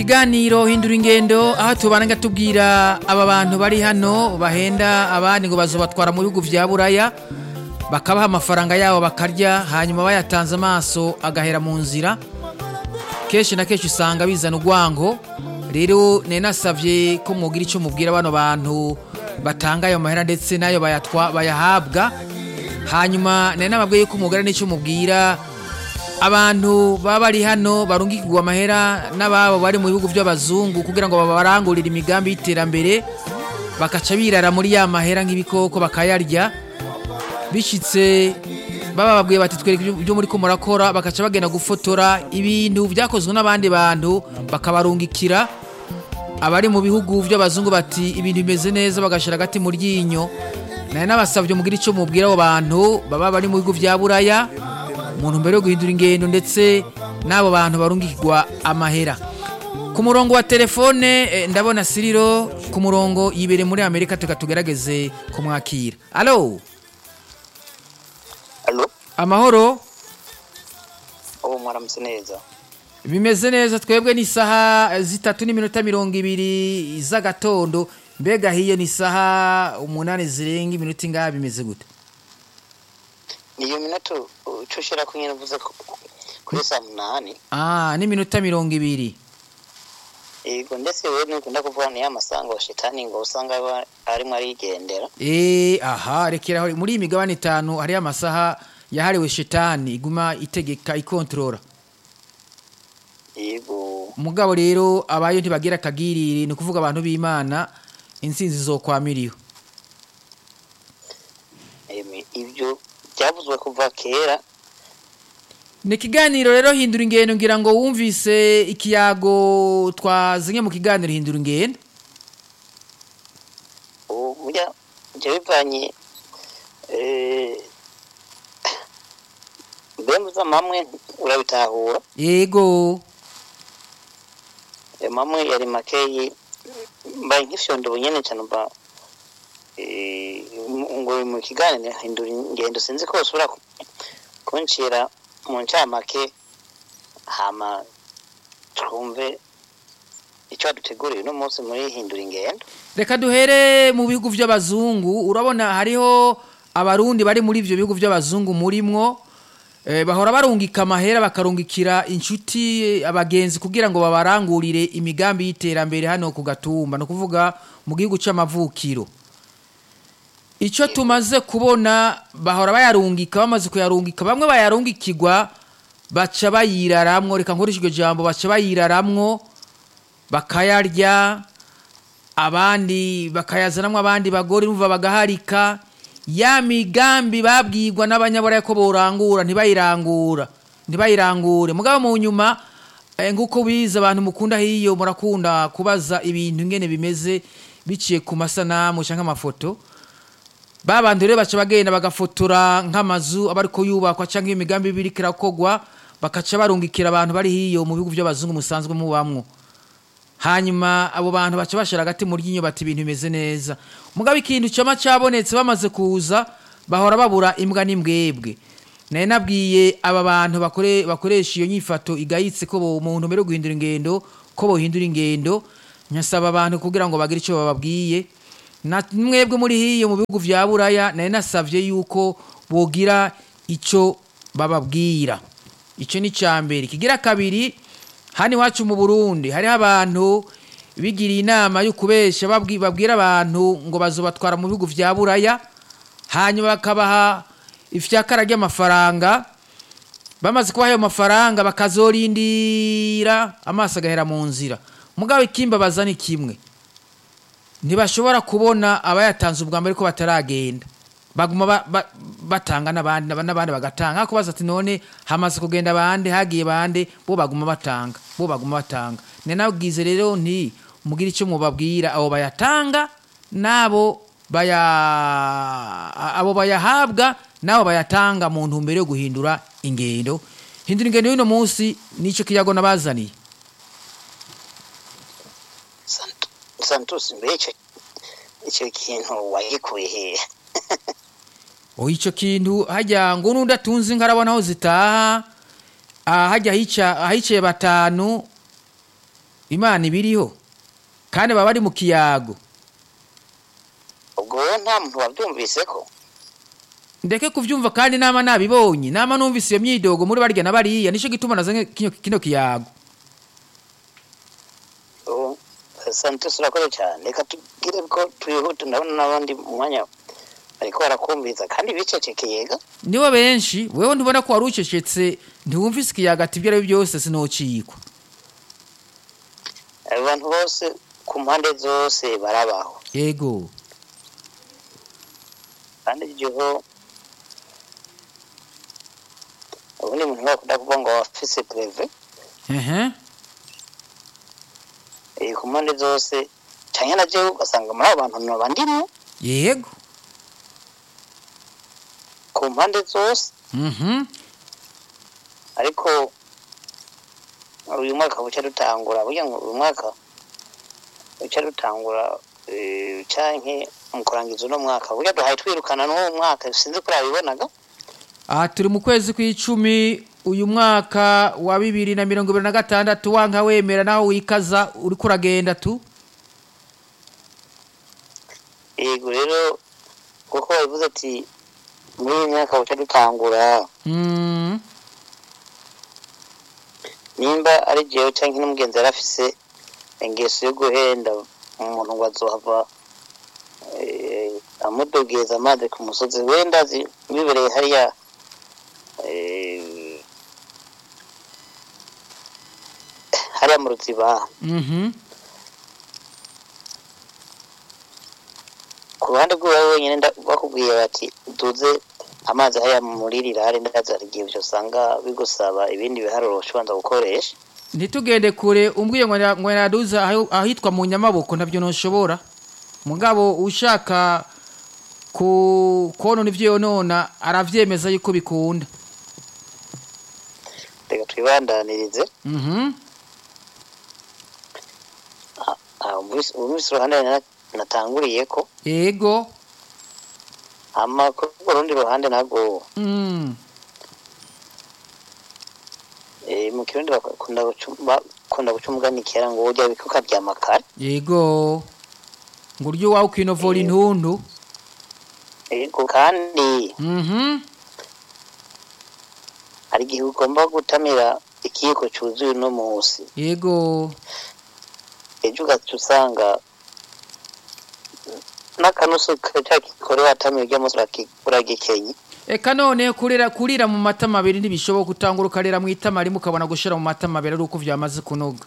ikiganiro hindura ingendo aho tubana tubwira aba bantu bari hano bahenda abandi ngo bazobatwara mu bihugu vya buraya bakabaha amafaranga yabo bakarya hanyuma bayatanze amaso agahera mu nzira kenshi na kenshi usanga bizana urwango rero nari nasavye ko mwogira icyo mubwira bano bantu batanga ayo mahera ndetse n'ayo bayatwa bayahabwa hanyuma nari nababwiye ko mugara n'icyo mubwira abantu baba bari hano barungikirwa amahera n'ababo bari mu bihugu by'abazungu kugira ngo babarangurire imigambi y'iterambere bakaca birara muri ya mahera nk'ibikoko bakayarya bishyitse baba babwiye bati twereke ibyo muri ko murakora bakaca bagenda gufotora ibintu byakozwe n'abandi bantu bakabarungikira abari mu bihugu by'abazungu bati ibintu bimeze neza bagashyira agati mu ryinyo nari nabasabye mugira icyo mubwira abo bantu baba bari mu bihugu bya buraya umuntu mbere yo guhindura ingendo ndetse n'abo bantu barungikirwa amahera ku murongo wa telefone eh, ndabona siriro ku murongo yibere muri amerika tuka tugerageze kumwakira alo Alo, amahoro ubu mwaramutse neza. bimeze neza twebwe ni isaha zitatu n'iminota mirongo ibiri z'agatondo mbega hiyo ni isaha umunani zirenga iminota ingaha bimeze gute Niyo minota uco ushira ko nyene uvuze ko kuri saa munani. ah n'iminota mirongo ibiri Yego ndetse wewe nukunda kuvuga ni amasango shetani ngo usanga aba arimo arigendera. Eh, aha rekeraho muri iyi migabane itanu hariyo amasaha yahariwe shetani iguma itegeka ikontorora Yego. umugabo rero abayo ntibagira akagirire ni ukuvuga abantu b'imana intsinzi zokwamiriwe Emi ibyo byavuzwe kuva kera. ni ikiganiro rero hindura ingendo ngira ngo wumvise ikiyago twazanye mu kiganiro hindura ingendo Ubu burya byo bivanye eh Bembuza mamwe urabitahura. yego E, mamwe yari makeyi mbaye nk'ifyondo bunyene cyane mba eh, ngo mu kiganiro hindura ingendo sinzi ko usubira ku- kuncira mu ncamake hama twumve icyo waduteguriye uno munsi muri hindura ingendo reka duhere mu bihugu by'abazungu urabona hariho abarundi bari muri ibyo bihugu by'abazungu murimwo eh, bahora barungika amahera bakarungikira inshuti abagenzi kugira ngo babarangurire imigambi y'iterambere hano ku gatumba ni ukuvuga mu gihugu cy'amavukiro icyo tumaze kubona bahora bayarungika bamaze kuyarungika bamwe bayarungikirwa baca bayiraramwo reka nkoreshe iryo jambo baca bayiraramwo bakayarya abandi bakayazanamo abandi bagore numva bagaharika ya migambi babwirwa n'abanyaburaya ko borangura ntibayirangura ntibayirangure mugabo mu nyuma eh, nk'uko biza abantu mukunda hiyo murakunda kubaza ibintu ingene bimeze biciye ku masanamu cyangwa amafoto babantu rero baca bagenda bagafotora nk'amazu aba ariko yubakwa cyangwa iyo migambi iba iriko irakogwa bakaca barungikira abantu bari hiyo mu bihugu by'abazungu musanzwe mubamwo hanyuma abo bantu baca bashira agati mu ryinyo bati ibintu bimeze neza mugabo ikintu cyama cyabonetse bamaze kuza bahora babura imbwa n'imbwebwe nari nabwiye aba bantu bakore, bakoresha iyo nyifato igayitse ko bo- mu ntumbero yo guhindura ingendo ko bohindura ingendo nyasaba abantu kugira ngo bagire icyo bababwiye na mwebwe muri hiyo mu bihugu vya buraya nari nasavye yuko bogira icyo bababwira icyo ni icya mbere kigira kabiri hano iwacu mu burundi hariho abantu bigiriye inama yo kubesha babwi- babwira abantu ngo bazobatwara mu bihugu vya buraya hanyuma bakabaha ifyakara ry'amafaranga bamaze kubaha ayo mafaranga bakazorindira amaso agahera mu nzira mugabo ikimbabaza ni kimwe ntibashobora kubona abayatanze ubwa mbere ko bataragenda baguma ba- ba- batanga n'abandi n'aba- n'abandi bagatanga ariko baza ati none hamaze kugenda bande hagiye bande bo baguma batanga bo baguma batanga ni nabwize rero nti mugire icyo mubabwira abo bayatanga n'abo baya abo bayahabwa n'abo bayatanga mu ntumbero yo guhindura ingendo hindura ingendo y'uno munsi nicyo kiyago nabazaniye Sant- santos mbe icyo icyo kintu wagikuye hehe Oh, icyo kintu hajya ngo n'undi atunze inka arabona aho zitaha ah, hajya hica ahicaye batanu imana ibiriho kandi baba bari mu kiyago ubwo wowe nta muntu wabyumvise ko ndeke kuvyumva kandi nama nabibonye nama numvise iyo myidogo muri barya na bariya nico gituma nazanye kino, kino kiyago ubu santos urakoze cyane reka tugire ko twihute ndabona n'abandi mu mwanya bariko barakumviriza kandi bicecekeye ga nibo benshi wewe ntubona ko wari ucecetse ntiwumvise ikiyaga ati ibyo ari byo byose sinocikwa abo bantu bose ku mpande zose barabaho yego kandi igiho ubundi muntu bakunda kuvuga ngo wafise preve ehe eh, ku mpande zose canke na jewe ugasanga muri abo bantu noba ndimwo yego ku mpande zose mhm ariko uyu mwaka buca dutangura burya ngo uyu mwaka buca dutangura eh, canke mu kurangiza uno mwaka burya duhaye twirukana n'uwo mwaka sinzi ko urabibonaga aha turi mu kwezi kw'icumi uyu mwaka wa bibiri na mirongo ibiri na gatandatu wanka wemera naho wikaza uriko uragenda tu yego rero kuko babivuze ati muri iyi myaka buca dutangura mm. nimba ari jewe canke n'umugenzi yari afise ingeso yo guhenda umuntu ngo azohava eh, amudogeza amazi ku musozi wenda azi bibereye hariya eh, hariya mu ruziba mhm ku ruhande rwiwe wenyine nda- bakubwiye bati duze amazi hariya muri rirare ndaza hari igihe usanga bigusaba ibindi biharuro ushobanza gukoresha ntitugende kure umbwiye ngo na- ngo naduze aho- ahitwa mu nyamaboko ntabyo ntushobora mugabo ushaka ku konona ivyo yonona aravyemeza yuko bikunda reka twibandanirize mhm ubu minsi uruhande na- natanguriye ko yego hama kuri urwo rundi ruhande nabwo mm. eh, mu kirundi bakunda guca bakunda guca umugani kera ngo urya bike ukaryama kare yego ngo uryo wawe ukinovora Eh. intundu yego kandi mhm hari igihe ugomba gutamira ikiyiko cyuzuye uno munsi yego ejo ugaca usanga n'akanusu ca kikore watamiye urya munsi uraki- uragikenye eka none kurira kurira mu matama abiri ntibishoboka utangura ukarira mu itama rimwe ukabona gushira mu matama abiri ari uko vyamaze kunoga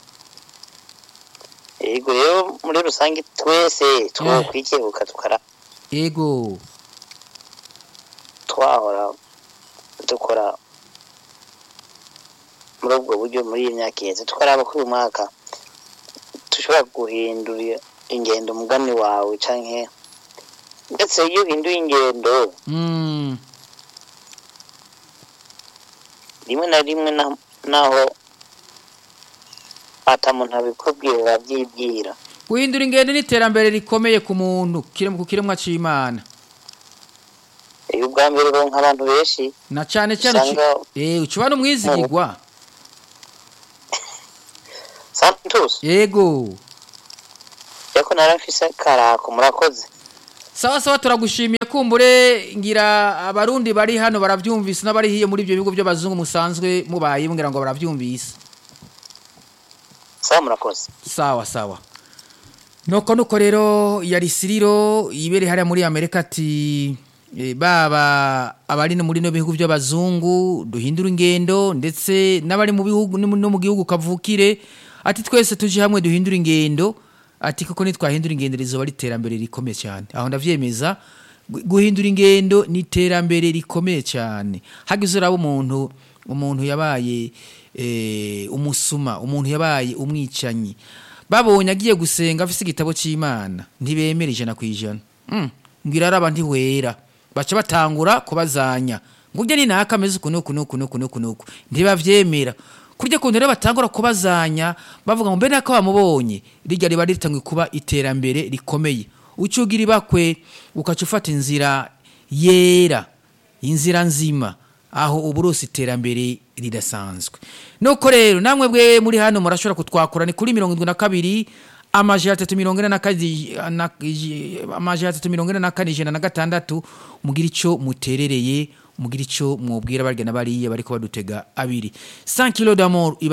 yego rero muri rusange twese twokwikebuka tukara yego twahora dukora muri ubwo buryo muri iyi myaka iheze tukaraba ko uyu mwaka dushobora guhindura ingendo umugani wawe canke ndetse iyo uhinduye ingendo mm. rimwe na rimwe na- naho ata muntu abikubwira urabyibwira guhindura ingendo n'iterambere rikomeye ku muntu kire- ku kiremwa c'imana iyo ubwa mbere uronka abantu benshi na cane cane uci- usanga eh ucuba n'umwizigirwa santos yego yako naramfise karako murakoze sawa sawa turagushimiye kumbure ngira abarundi bari hano baravyumvise n'abari hiyo muri ibyo bigo by'abazungu musanzwe mubaye mbwira ngo baravyumvise sawa murakoze sawa sawa nuko nuko rero yari siriro ibere hariya muri amerika ati eh, baba abari no muri no bihugu by'abazungu duhindura ingendo ndetse n'abari mu bihugu no mu- no mu gihugu kavukire ati twese tuje hamwe duhindura ingendo ati kuko nitwahindura ingendo rizoba ari iterambere rikomeye cyane aho ndavyemeza gu- guhindura ingendo ni iterambere rikomeye cyane hagize uraba umuntu umuntu yabaye eh, umusuma umuntu yabaye umwicanyi babonye agiye gusenga afise igitabo cy'imana ntibemera ijana ku ijana Mm, ngira araba ntiwera baca batangura kubazanya ngo urya ni naka ameze uku nuku nuku nuku nuku nuku ntibavyemera kurya kuntu rero batangura kubazanya bavuga ngo mbe nako bamubonye rirya riba ritanguye kuba iterambere rikomeye ucugira ibakwe ukaca ufata inzira yera inzira nzima aho uburusi iterambere ridasanzwe nuko rero namwe bwe muri hano murashobora kutwakura ni kuri mirongo irindwi na kabiri amajana atatu mirongo ine na kane na- amajana atatu mirongo ine na kane ijana na gatandatu mugira icyo muterereye mugira icyo mwubwira barya na bariya bariko badutega abiri 100 kilo d'amour iba